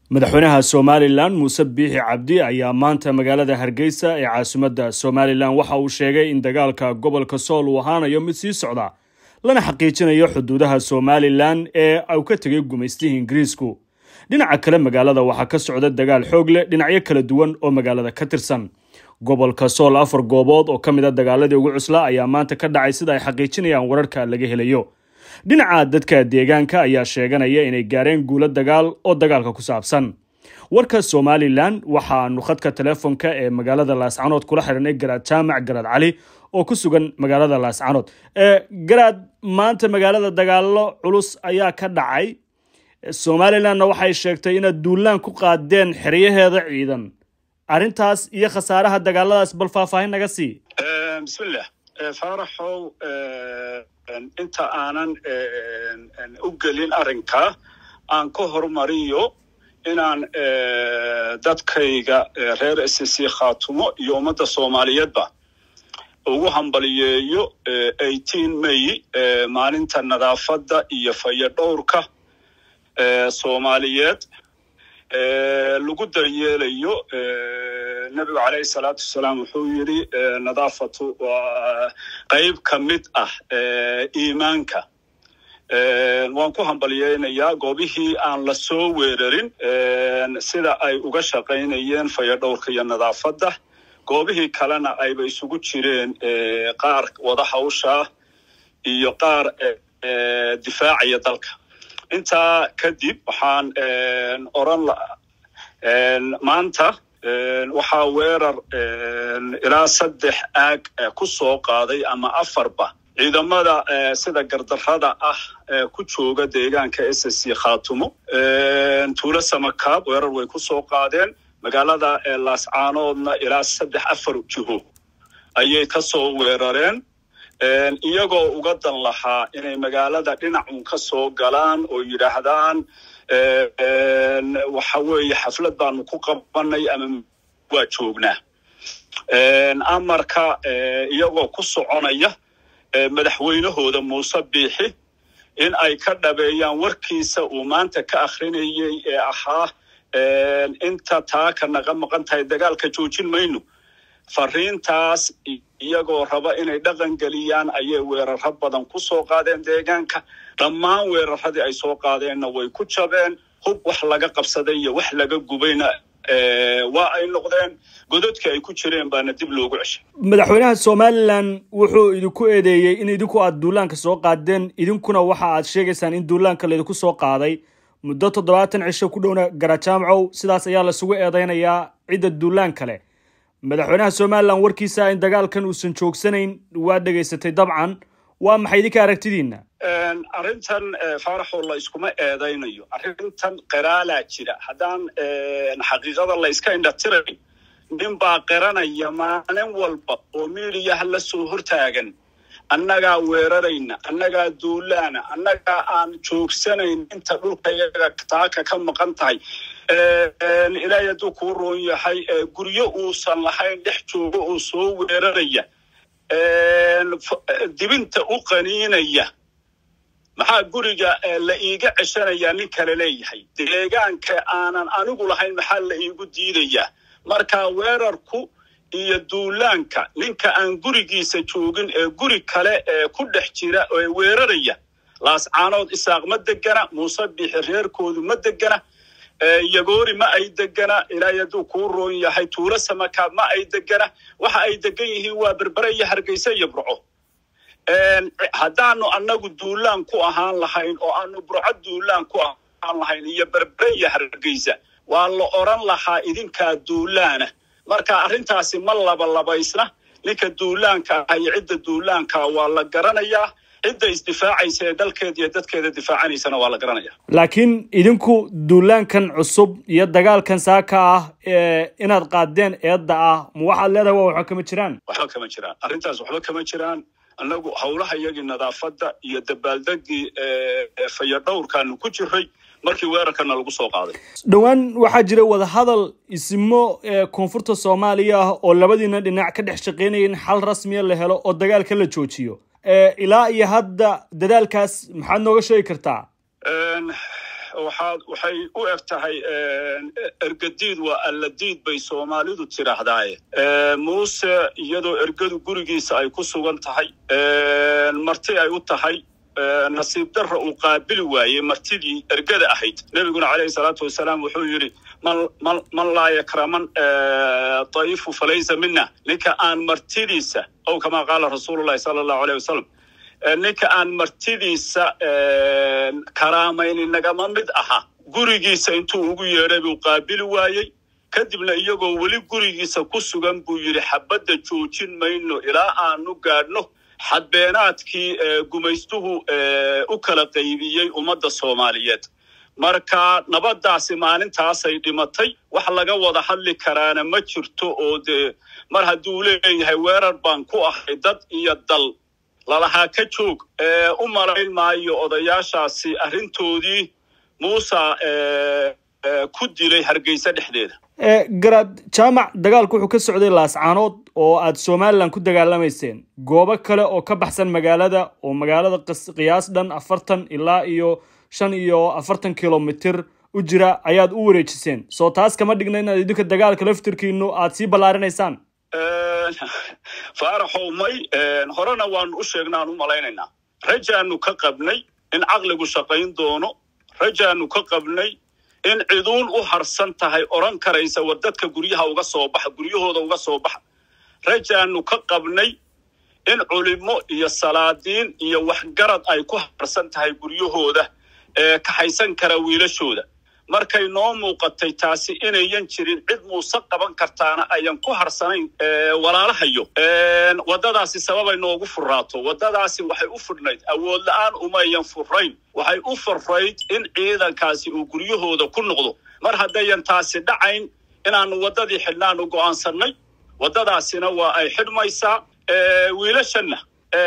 madaxweynaha somalilan muuse biixi cabdi ayaa maanta magaalada hargeysa ee caasimadda somalilan waxa uu sheegay in dagaalka gobolka sool uu ahaanayo mid sii socda lana xaqiijinayo xuduudaha somalilan ee uu ka tegay gumaystihii ingiriisku dhinaca kale magaalada waxaa ka socda dagaal xoog leh dhinacyo kala duwan oo magaalada ka tirsan gobolka sool afar goobood oo ka mid a dagaaladii ugu cuslaa ayaa maanta ka dhacay sida ay xaqiijinayaan wararka laga helayo dhinaca dadka deegaanka ayaa sheeganaya inay gaareen guulo dagaal oo dagaalka ku saabsan warka somalilan waxaanu khadka teleefonka ee magaalada laascanood kula xidhanay garaad jaamac garaad cali oo ku sugan magaalada laascanood garaad maanta magaalada dagaalo culus ayaa ka dhacay somalilanna waxay sheegtay inaad duulaan ku qaadeen xeryaheeda ciidan arrintaas iyo khasaaraha dagaaladaas bal faahfaahin naga sii bismillah faaraxow inta aanan u gelin arrinka aan ka hormariyo inaan dadkayga reer s c khaatumo iyo ummadda soomaaliyeedba ugu hambaliyeeyo may maalinta nadaafadda iyo fayadhowrka soomaaliyeed lagu daryeelayo nebigu calayhi salaatu wasalaam wuxuu yidhi nadaafatu waa qayb ka mid ah iimaanka waan ku hambalyeynayaa goobihii aan la soo weerarin sida ay uga shaqaynayeen fayadhowrka iyo nadaafadda goobihii kalena ayba isugu jireen qaar wada hawshaa iyo qaar difaacaya dalka intaa kadib waxaan oran maanta waxaa weerar ilaa saddex aag ku soo qaaday ama afarba ciidamada sida gardarrada ah ku jooga deegaanka s c khaatumo tuulo samakaab weerar way ku soo qaadeen magaalada laascaanoodna ilaa saddex afar jiho ayay ka soo weerareen iyagoo uga dan lahaa inay magaalada dhinacun ka soo galaan oo yidhaahdaan waxa weeye xaflad baanu ku qabanay ama waa joognaa amarka iyagoo ku soconaya madaxweynahooda muuse biixi in ay ka dhabeeyaan warkiisa uu maanta ka akrinayay ee ahaa inta taaka naga maqan tahay dagaalka joojin mayno fariintaas iyagoo raba inay dhaqan geliyaan ayay weeraro badan ku soo qaadeen deegaanka dhammaan weeraradii ay soo qaadeenna way ku jabeen hub wax laga qabsaday iyo wax laga gubayna waa ay noqdeen gododkii ay ku jireen baana dib loogu ceshay madaxweynaha somalilan wuxuu idinku eedeeyey in idinku aad duulaanka soo qaadeen idinkuna waxa aad sheegaysaan in duulaanka laydinku soo qaaday muddo toddobaatan cisho ku dhowna garajaamcow sidaas ayaa lasugu eedeynayaa cidda duulaan kale madaxweynaha somalilan warkiisa in dagaalkan uusan joogsanayn waa dhegaysatay dabcan waa maxay idinka aragtidiina arrintan faaraxoo la iskuma eedaynayo arrintan qiraalaa jira haddaan xaqiiqada la iska indhatiray nin baa qiranaya maalin walba oo miidiyaha la soo hortaagan annagaa weerarayna annagaa duulaana annagaa aan joogsanayn inta dhulka iyaga taaka ka maqan tahay ilaahay hadduu kuu roon yahay guryo uusan lahayn dhex joogo oo soo weeraraya dibinta u qaniinaya maxaa guriga la iiga ceshanayaa nin kale leeyahay deegaanka aanan anigu lahayn maxaa la iigu diidayaa marka weerarku iyo duulaanka ninka aan gurigiisa joogin ee guri kale ee ku dhex jira ee weeraraya laascaanood isaaq ma degana muuse biixi reerkoodu ma degana yagoori ma ay degana ilaahay hadduu kuu roon yahay tuulo samakaab ma ay degana waxa ay degan yihiin waa berbere iyo hargeysa iyo burco haddaanu annagu duulaan ku ahaan lahayn oo aanu burco duulaan ku ahaan lahayn iyo berbere iyo hargeysa waa la oran lahaa idinkaa duulaana marka arrintaasi ma labalabaysna ninka duulaanka ah iyo cidda duulaanka waa la garanayaa cidda isdifaacaysa ee dalkeeda iyo dadkeeda difaacanaysana waa la garanaya laakiin idinku duulaankan cusub iyo dagaalkan saaka ah inaad qaadeen eedda ah ma waxaad leedahay waa waxba kama jiraan waxba kama jiraan arrintaas waxba kama jiraan annagu howlaha iyagii nadaafadda iyo dabaaldegii fayadhowrkaanu ku jiray markii weerarkana lagu soo qaaday dhowaan waxaa jira wadahadal isimo koonfurta soomaaliya ah oo labadiina dhinac ka dhex shaqeynaya in xal rasmiya la helo oo dagaalka la joojiyo ilaa iyo hadda dadaalkaas maxaad nooga sheegi kartaa waxaad waxay u eg tahay ergadiid waa alladiid bay soomaalidu tidhaahdaaye muuse iyadoo ergadu gurigiisa ay ku sugan tahay marti ay u tahay nasiib darra uu qaabili waayey martidii ergada ahayd nebiguna calayhi salaatu wasalaam wuxuu yidhi man laa yakraman dayifu falaysa mina ninka aan martidiisa ow kamaa qaala rasuulullahi sala allahu aleyh wasalam ninka aan martidiisa karaamayni nagama mid aha gurigiisa intuu ugu yeedhay buu qaabili waayey kadibna iyagoo weli gurigiisa ku sugan buu yidhi xabadda joojin mayno ilaa aanu gaadhno xadbeenaadkii gumaystuhu u kala qaybiyey ummadda soomaaliyeed marka nabaddaasi maalintaasay dhimatay wax laga wada hadli karaana ma jirto oo dee mar hadduu leeyahay weerar baan ku ahay dad iyo dal lalahaa ka joog u malayn maayo odayaashaasi arrintoodii muusa ku dilay hargeysa dhexdeeda garaad jaamac dagaalku wuxuu ka socday laascaanood oo aad somalilan ku dagaalamayseen goobo kale oo ka baxsan magaalada oo magaalada qiyaas dhan afartan ilaa iyo shan iyo afartan kilomitir u jira ayaad u wareejiseen soo taas kama dhigna inaad idinka dagaalka laftirkiinu aad sii ballaarinaysaan faaraxow may horena waanu u sheegnaan u malaynaynaa rajaanu ka qabnay in caqligu shaqayn doono rajaanu ka qabnay in ciduun u harsan tahay odhan karaysa war dadka guryaha uga soo baxa guryahooda uga soo baxa rajaanu ka qabnay in culimo iyo salaadiin iyo waxgarad ay ku harsan tahay guryahooda ee kaxaysan kara wiilashooda markay noo muuqatay taasi inayan jirin cid muuse qaban kartaana ayan ku harsanayn walaalahayo waddadaasi sababay noogu furraato waddadaasi waxay u fudhnayd awood la-aan umayan furrayn waxay u furrayd in ciidankaasi uu guryahooda ku noqdo mar haddayan taasi dhacayn inaannu waddadii xidhnaanu go'aansannay waddadaasina waa ay xidhmaysaa wiilashanna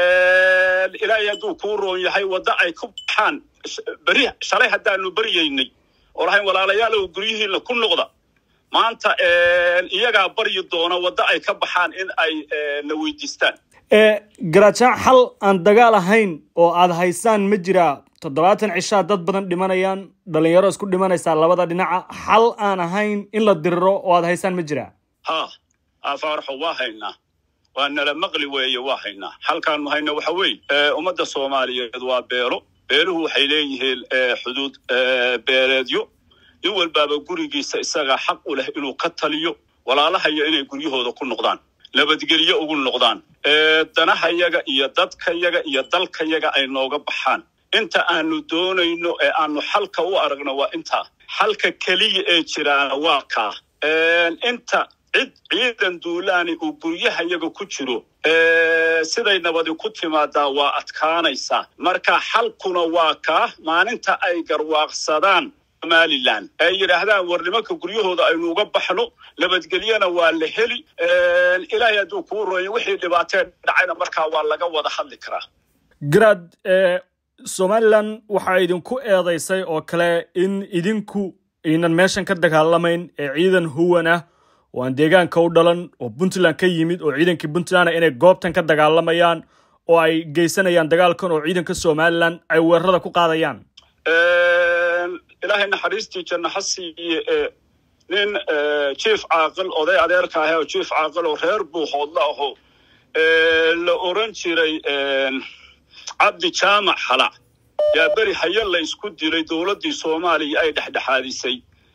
ilaahay hadduu kuu roon yahay waddo ay ku baxaan beri shalay haddaanu baryaynay oo lahayn walaalayaalow guryihiina ku noqda maanta iyagaa baryi doona waddo ay ka baxaan in ay na weydiistaan garaajaan xal aan dagaal ahayn oo aad haysaan ma jiraa toddobaatan cishaa dad badan dhimanayaan dhalinyaro isku dhimanaysaa labada dhinaca xal aan ahayn in la diriro oo aad haysaan ma jiraa ha afaaraxo waa haynaa waa nala maqli weeye waa haynaa xalkaanu hayna waxa weeye ummadda soomaaliyeed waa beelo beeluhu waxay leeyihiin xuduud beeleedyo nin walbaaba gurigiisa isagaa xaq u leh inuu ka taliyo walaalahayo inay guryahooda ku noqdaan nabadgelyo ugu noqdaan danahayaga iyo dadkayaga iyo dalkayaga ay nooga baxaan inta aanu doonayno ee aanu xalka u aragno waa intaa xalka keliya ee jiraana waa kaa inta cid ciidan duulaani uu guryahayaga ku jiro siday nabadi ku timaadaa waa adkaanaysaa marka xalkuna waa kaa maalinta ay garwaaqsadaan somalilan ay yidhaahdaan war nimanka guryahooda aynu uga baxno nabadgelyana waa la heli ilaahay hadduu kuu rooyo wixii dhibaatee dhacayna markaa waa laga wada hadli karaa garaad somalilan waxaa idinku eedaysay oo kale in idinku aynan meeshan ka dagaalamayn ee ciidan huwan ah oo aan deegaanka u dhalan oo puntland ka yimid oo ciidankii puntland inay goobtan ka dagaalamayaan oo ay geysanayaan dagaalkan oo ciidanka somalilan ay weerarada ku qaadayaan ilaahay naxariistii janno ha siiye nin jief caaqil oday adeerka ah oo jief caaqil oo reer buuhoodla aho la oran jiray cabdi jaamac halac yaa beri haye la isku dilay dowladdii soomaaliya ay dhexdhexaadisay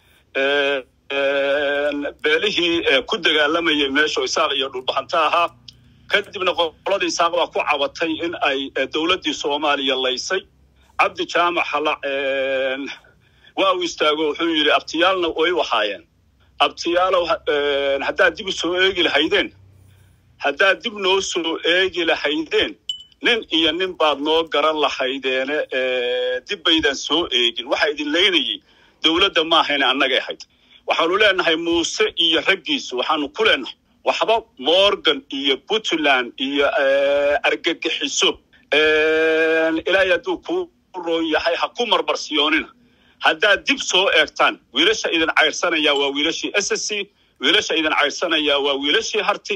beelihii ku dagaalamayay meesha isaaq iyo dhulbahanta ahaa kadibna qoladii isaaq baa ku cabatay in ay dowladdii soomaaliya laysay cabdi jaamac halac waa uu istaago wuxuu yidhi abtiyaalna way ahaayeen abtiyaalow haddaad dib u soo eegi lahaydeen haddaad dib noo soo eegi lahaydeen nin iyo nin baad noo garan lahaydeene dib baydan soo eegin waxaa idin leynayay dowladda maahayne annagay ahayd waxaanu leenahay muuse iyo raggiisu waxaanu ku leenahay waxba morgan iyo puntland iyo argagixiso ilaahay hadduu kuu roon yahay ha ku marmarsiyoonina haddaad dib soo eegtaan wiilasha idin cayrsanayaa waa wiilashii s s c wiilasha idin cayrsanayaa waa wiilashii harti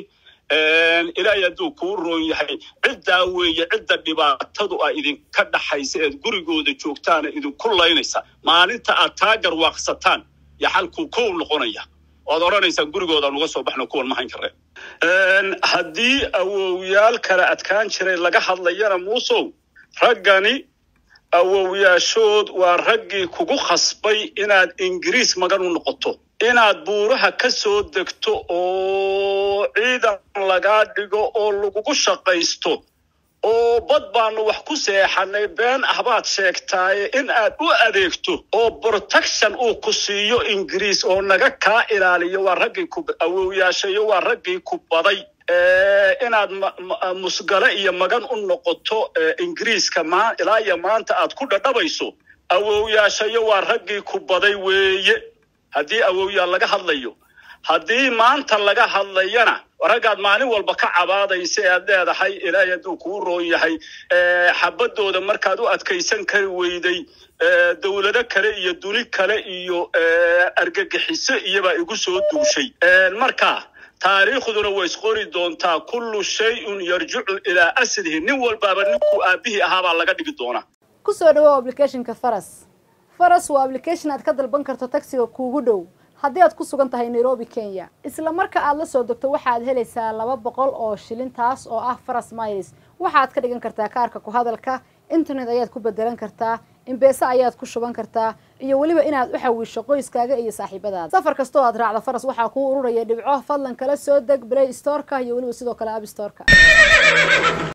ilaahay hadduu kuu roon yahay ciddaa weeye cidda dhibaatadu a idinka dhaxaysa eed gurigooda joogtaana idinku laynaysa maalinta aad taa garwaaqsataan yo xalkuu kow noqonaya oad odhanaysaan gurigoodaan uga soo baxno kuwan mahayn kareen haddii awowyaal kale adkaan jiray laga hadlayana muusow raggani awowyaashood waa raggii kugu khasbay inaad ingiriis magan u noqoto inaad buuraha ka soo degto oo ciidan lagaa dhigo oo lagugu shaqaysto oo bad baanu wax ku seexanay been ah baad sheegtaaye in aad u adeegto oo protection uu ku siiyo ingiriis oo naga kaa ilaaliyo waa raggii ku awowyaashayo waa raggii ku baday inaad musgale iyo magan u noqoto ingiriiska ma ilaa iyo maanta aad ku dhadhabayso awowyaashayo waa raggii ku baday weeye haddii awowyaal laga hadlayo haddii maanta laga hadlayana raggaad maalin walba ka cabaadaysa e aad leedahay ilaahay hadduu kuu roon yahay xabadooda markaad u adkaysan kari weyday dowlado kale iyo duni kale iyo argagixiso iyobaa igu soo duushay marka taariikhduna way isqori doontaa kullu shay-un yarjicu ilaa aslihi nin walbaaba ninkuu aabihii ahaabaa laga dhigi doonaa kusoo dhawow applicationka faras faras waa application aad ka dalban karto taxiga kuugu dhow haddii aad ku sugan tahay nairobi kenya isla marka aad la soo degto waxaad helaysaa laba boqol oo shilin taas oo ah faras miles waxaad ka dhigan kartaa kaarka ku hadalka internet ayaad ku bedelan kartaa imbeese ayaad ku shuban kartaa iyo weliba inaad u xawiisho qoyskaaga iyo saaxiibadaada safar kastoo aad raacdo faras waxaa kuu ururaya dhibco fadlan kala soo deg play storeka iyo weliba sidoo kale abstoreka